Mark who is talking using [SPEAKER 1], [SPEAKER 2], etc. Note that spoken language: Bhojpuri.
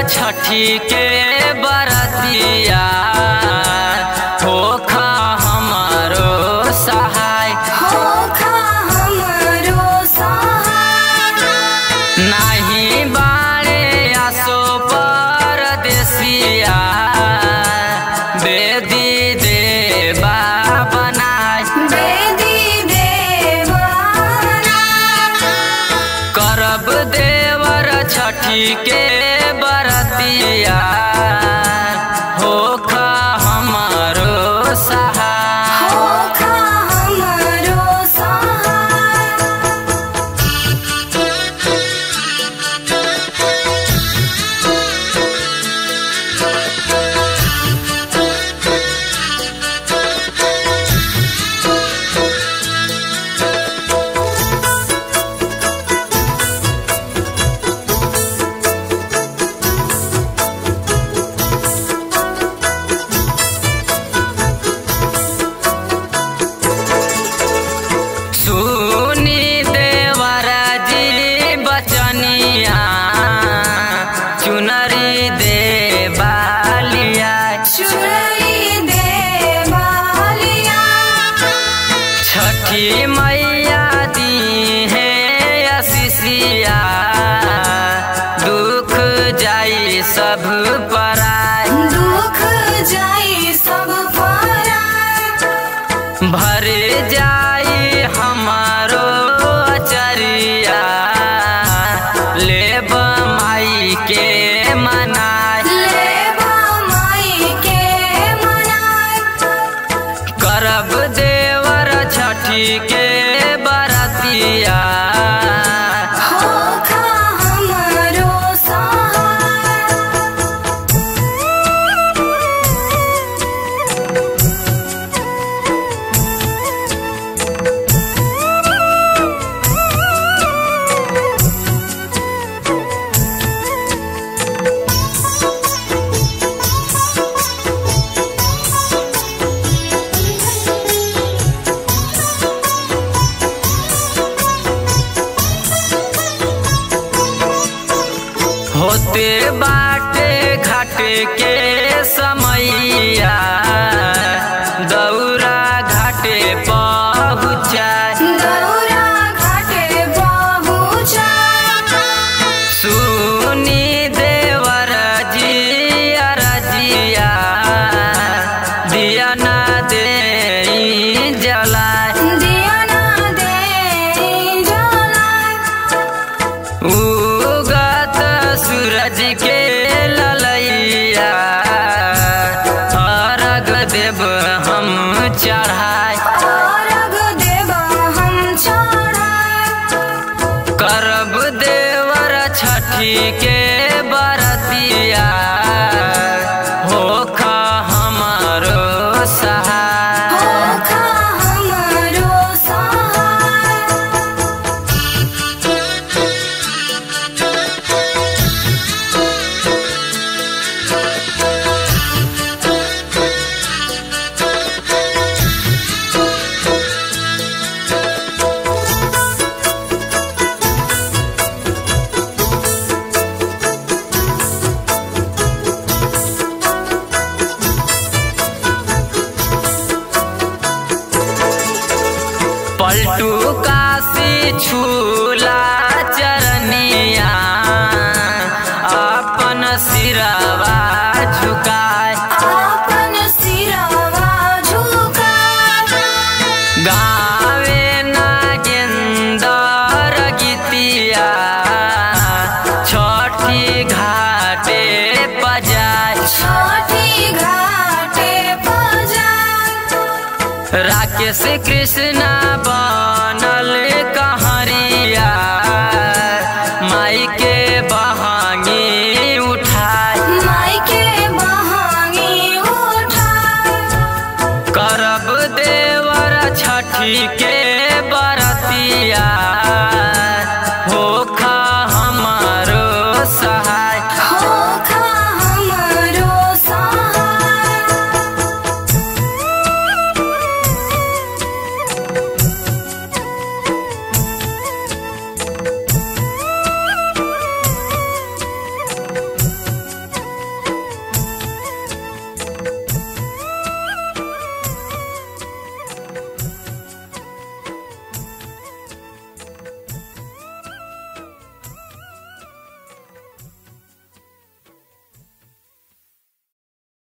[SPEAKER 1] छठी के बरतिया होखा हमारो सहाय
[SPEAKER 2] होखा हमरो सहाय
[SPEAKER 1] नाही बाड़े आसो परदेसिया बेदी देबा बनाय
[SPEAKER 2] बेदी देवाना
[SPEAKER 1] करब देवर छठी के बरतिया होखा हमारो सहाय
[SPEAKER 2] होखा हमरो सहाय
[SPEAKER 1] सुनी देवर जी बचनिया चुनरी देवालिया
[SPEAKER 2] चुनरी देवालिया
[SPEAKER 1] छठी मैया दी है अशिषिया दुख जाई सब पराय
[SPEAKER 2] दुख जाई सब पराय
[SPEAKER 1] भर जाई हमारो अचरिया लेब माई के मनाय
[SPEAKER 2] लेबा माई के मनाय
[SPEAKER 1] करब देवर छठी के बरतिया
[SPEAKER 2] होखा हमरो सहाय
[SPEAKER 1] होते बाटे घाट के समैया दौरा घाटे पहुँचाय
[SPEAKER 2] दौरा घाटे पहुँचाय
[SPEAKER 1] सुनी देवर जी अरजिया दिया ना दे जलाय
[SPEAKER 2] दिया ना दे जलाय
[SPEAKER 1] उगत सूरज के ललैया अर्घ देव हम चढ़ाय
[SPEAKER 2] अर्घ देबा हम चढ़ाय
[SPEAKER 1] करब देवर छठी के बरतिया होखा हमारो सहाय
[SPEAKER 2] होखा हमरो सहाय
[SPEAKER 1] पलटू काशी छूला चरनिया अपन सिरवा झुकाय
[SPEAKER 2] आपन सिरवा झुकाय
[SPEAKER 1] गावे नागेंदर गीतिया छठी घाटे बजाय
[SPEAKER 2] छठी घाटे पजाय
[SPEAKER 1] राकेश कृष्णा बा